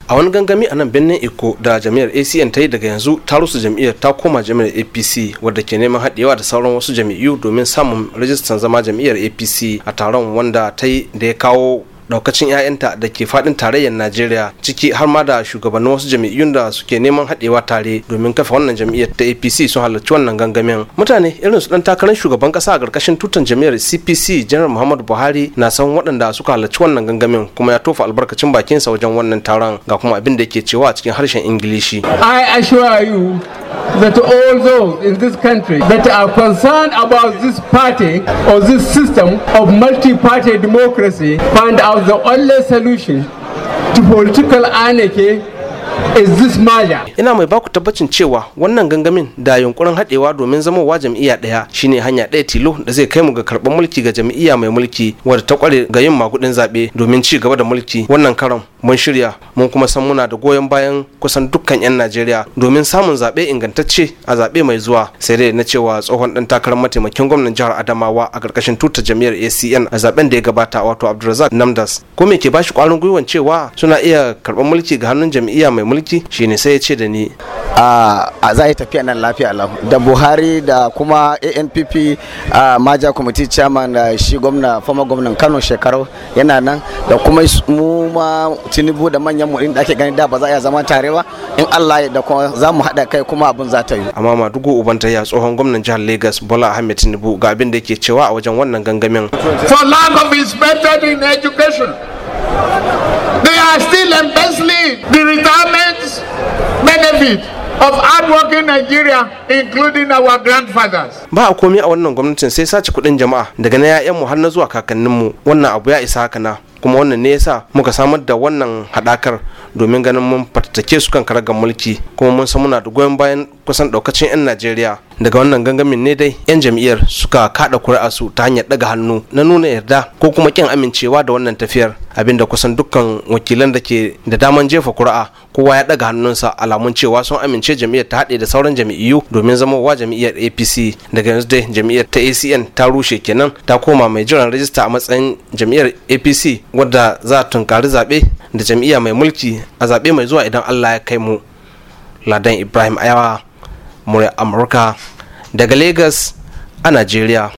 a wani gangami a nan birnin iko da jami'ar acn ta yi daga yanzu ta rusa jam'iyyar ta koma jami'ar apc wadda ke neman haɗewa da sauran wasu jam'iyyu domin samun rajistan zama jam'iyyar apc a taron wanda ta yi da ya kawo daukacin 'ya'yanta da ke fadin tarayyar najeriya ciki har ma da shugabannin wasu jami'un da suke neman haɗewa tare domin kafa wannan jam'iyyar ta apc sun halarci wannan gangamin mutane irin su dan takarar shugaban kasa a ƙarƙashin tutan jam'iyyar cpc janar muhammadu buhari na san waɗanda suka halarci wannan gangamin kuma ya tofa albarkacin bakinsa wajen wannan taron ga kuma abin da yake cewa a cikin harshen ingilishi i assure you that all those in this country that are concerned about this party or this system of multi-party democracy find out the only solution to political anarchy is this merger. Ina mai baku tabbacin cewa wannan gangamin da yunkurin haɗewa domin zamowa jam'iyya ɗaya shine hanya ɗaya tilo da zai kai mu ga karɓar mulki ga jam'iyya mai mulki wadda ta kware ga yin magudin zaɓe domin ci gaba da mulki wannan karon mun shirya mun kuma san muna da goyon bayan kusan dukkan 'yan Najeriya domin samun zaɓe ingantacce a zaɓe mai zuwa sai dai na cewa tsohon ɗan takarar mataimakin gwamnan jihar Adamawa a ƙarƙashin tutar jam'iyyar ACN a zaɓen da ya gabata wato Abdulrazak Namdas ko me ke bashi ƙwarin gwiwan cewa suna iya karɓar mulki ga hannun jam'iyya mai mulki shine sai ya ce da ni a za a yi tafiya nan lafiya lau da buhari da kuma anpp a maja committee chairman da shi gwamna former gwamnan kano shekaru yana nan da kuma mu ma tinubu da manyan mu da ake gani da ba za a iya zama tare ba in allah ya da kuma za mu haɗa kai kuma abin za ta yi amma madugu uban ya tsohon gwamnan jihar lagos bola ahmed tinubu ga abin da yake cewa a wajen wannan gangamin for lack of his method in education they are still embezzling the retirement benefit of hardworking Nigeria including our grandfathers. Ba a komi a wannan gwamnatin sai sace kuɗin jama'a daga na 'ya'yanmu har na zuwa kakanninmu wannan abu ya isa haka na kuma wannan ne yasa muka samar da wannan haɗakar domin ganin mun fatattake su kan karagar mulki kuma mun san muna da goyon bayan kusan daukacin 'yan najeriya daga wannan gangamin ne dai 'yan jam'iyyar suka kada kuri'a su ta hanyar daga hannu na nuna yarda ko kuma kin amincewa da wannan tafiyar abinda kusan dukkan wakilan da ke da daman jefa kuri'a kowa ya daga hannunsa alamun cewa sun amince jam'iyyar ta haɗe da sauran jam'iyyu domin zamowa jam'iyyar apc daga yanzu dai jam'iyyar ta acn ta rushe kenan ta koma mai jiran rajista a matsayin jam'iyyar apc wadda za a tunkari zaɓe da jam'iyya mai mulki a zaɓe mai zuwa idan allah ya kai mu ladan ibrahim ayawa murya amurka daga lagos a najeriya